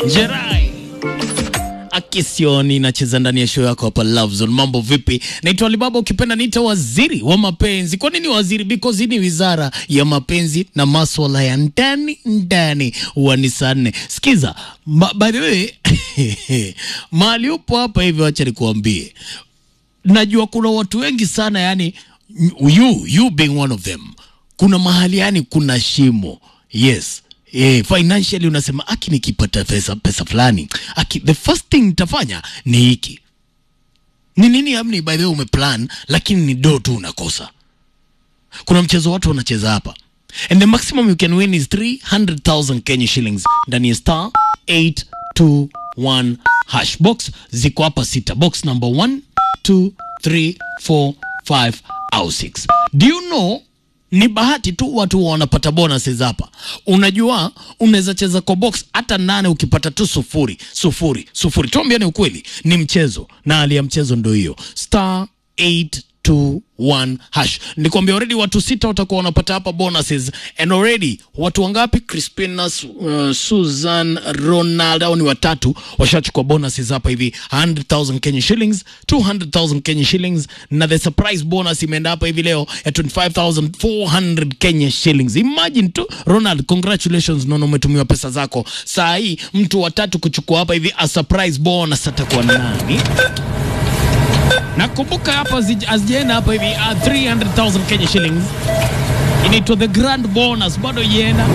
Jerai Akisioni nacheza ndani ya show yako hapa Love Zone. Mambo vipi? Naitwa Alibaba, ukipenda niita waziri wa mapenzi. Kwa nini waziri? Because hii ni wizara ya mapenzi na maswala ya ndani ndani wa ni saa nne. Sikiza, ma, by the way mahali upo hapa hivi, wacha nikuambie, najua kuna watu wengi sana, yani you, you being one of them, kuna mahali yani kuna shimo yes Eh, financially unasema aki nikipata pesa pesa fulani aki the first thing nitafanya ni hiki ni nini amni by the way umeplan lakini ni do tu unakosa kuna mchezo watu wanacheza hapa and the maximum you can win is 300000 Kenya shillings ndani ya star 821 hash box ziko hapa sita box number 1 2 3 4 5 au 6 do you know ni bahati tu watu wanapata bonuses hapa. Unajua, unaweza cheza kwa box hata nane ukipata tu sufuri sufuri sufuri. Tuambiane ukweli, ni mchezo na hali ya mchezo ndo hiyo star 821 hash. Nikwambia already watu sita watakuwa wanapata hapa bonuses and already watu wangapi? Crispina, uh, Susan, Ronald au ni watatu washachukua bonuses hapa hivi 100,000 Kenya shillings, 200,000 Kenya shillings na the surprise bonus imeenda hapa hivi leo ya 25,400 Kenya shillings. Imagine tu Ronald, congratulations nono, umetumiwa pesa zako. Saa hii mtu watatu kuchukua hapa hivi a surprise bonus atakuwa nani? Nakumbuka hapa hazijaenda hapa hivi uh, 300,000 Kenya shillings inaitwa the grand bonus, bado ienda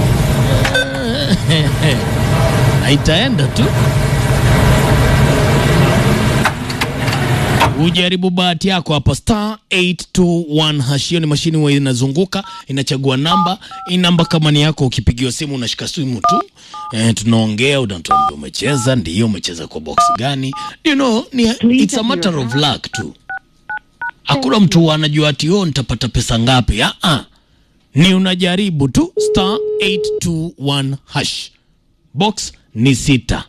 na itaenda tu. Ujaribu bahati yako hapa star 821 hash. Hiyo ni mashini huwa inazunguka inachagua namba. Hii namba kama ni yako, ukipigiwa simu unashika simu tu eh, tunaongea, unatuambia umecheza, ndiyo umecheza kwa box gani. You know, ni, it's a matter of luck tu. Hakuna mtu anajua ati oh, nitapata pesa ngapi. Ah ah, ni unajaribu tu star 821 hash. Box ni sita.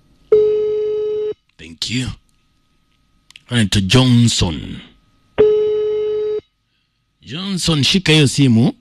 Thank you. Anaitwa Johnson. Johnson, shika hiyo simu.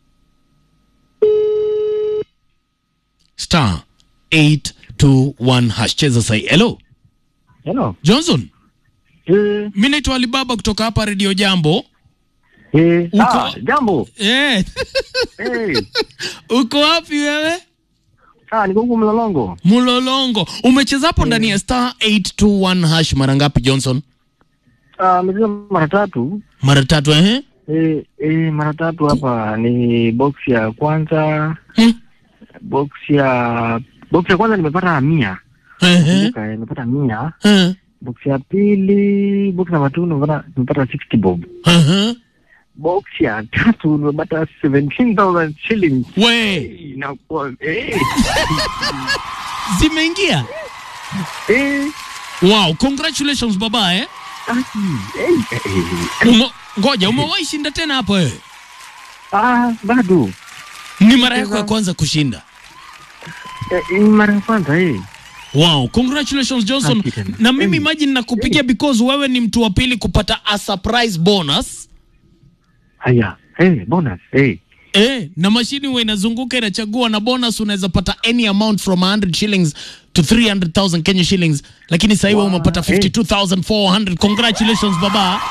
Star 821 hash. Cheza sahi. Hello. Hello. Johnson. Eh, Mimi naitwa Alibaba kutoka hapa Radio Jambo. eh, Uko- ah, jambo. Eh. Eh, Uko wapi wewe? ah, niko huku Mlolongo. Mulolongo. Umecheza hapo ndani ya star 821 hash mara ngapi Johnson? Ah, nimecheza mara tatu. Mara tatu eh? Eh, eh, mara tatu hapa ni box ya kwanza, Hmm. box ya box ya kwanza nimepata mia. Eh. Kumbuka, eh, nimepata mia. Eh. Box ya pili, box namba 2 nimepata nimepata 60 bob. Eh. Box ya tatu nimepata 17,000 shillings. We, Eh, inakuwa eh, zimeingia. eh, Wow, congratulations baba eh. aki, eh, eh, eh. Umo, ngoja umewahi shinda tena hapo wewe? Ah, bado. Ni mara yako ya kwanza kushinda. Eh, ni mara ya kwanza eh. Wow, congratulations Johnson. Asante tena. Na mimi Eh. imagine nakupigia because wewe ni mtu wa pili kupata a surprise bonus. Haya, eh, bonus, eh. Eh, na mashini huwa inazunguka inachagua na bonus unaweza pata any amount from 100 shillings to 300,000 Kenya shillings. Lakini sasa hivi Wow, umepata eh. 52,400. Congratulations baba.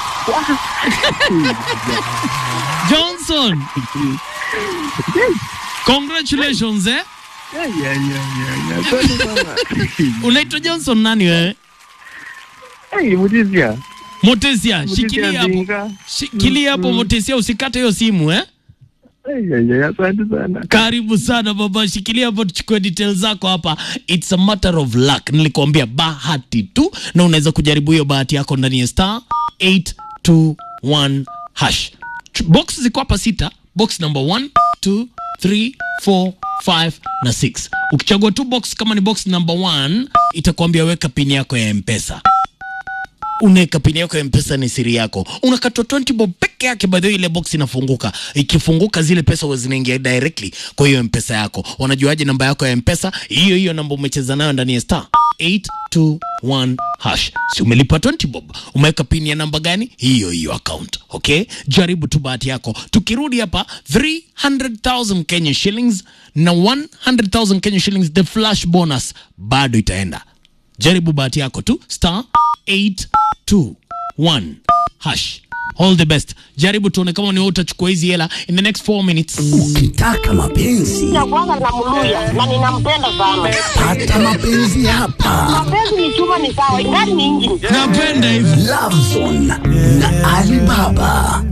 Johnson, congratulations eh. Ya, ya, ya, ya, ya. Asante sana. Unaitwa Johnson nani wewe? Eh, Mutisia. Motesia, Mutisia shikilia hapo. Ndinga. Shikilia hapo Motesia, usikate hiyo simu eh. Eh, ya, ya, ya, asante sana. Karibu sana baba, shikilia hapo, tuchukue details zako hapa. It's a matter of luck, nilikuambia bahati tu, na unaweza kujaribu hiyo bahati yako ndani ya star 821 hash. Ch- Box ziko hapa sita, box number 1 2 3 4 5 na 6. Ukichagua tu box kama ni box number 1 itakwambia weka pin yako ya M-Pesa unaweka pini yako ya mpesa ni siri yako unakatwa 20 bob peke yake by the way ile box inafunguka ikifunguka zile pesa huwa zinaingia directly kwa hiyo mpesa yako wanajuaje namba yako ya mpesa hiyo hiyo namba umecheza nayo ndani ya star 821 hash. Si umelipa 20 bob, umeweka pini ya namba gani? Hiyo hiyo account. Okay, jaribu tu bahati yako. Tukirudi hapa 300,000 Kenya shillings na 100,000 Kenya shillings the flash bonus bado itaenda. Jaribu bahati yako tu star 821 hash. All the best. Jaribu tuone kama ni wewe utachukua hizi hela in the next 4 minutes. Ukitaka mapenzi Nakuanga namluya na ninampenda sana. pata mapenzi hapa. Mapenzi ni chuma ni sawa, ingani ni injini. Napenda hivi. Love Zone na Alibaba.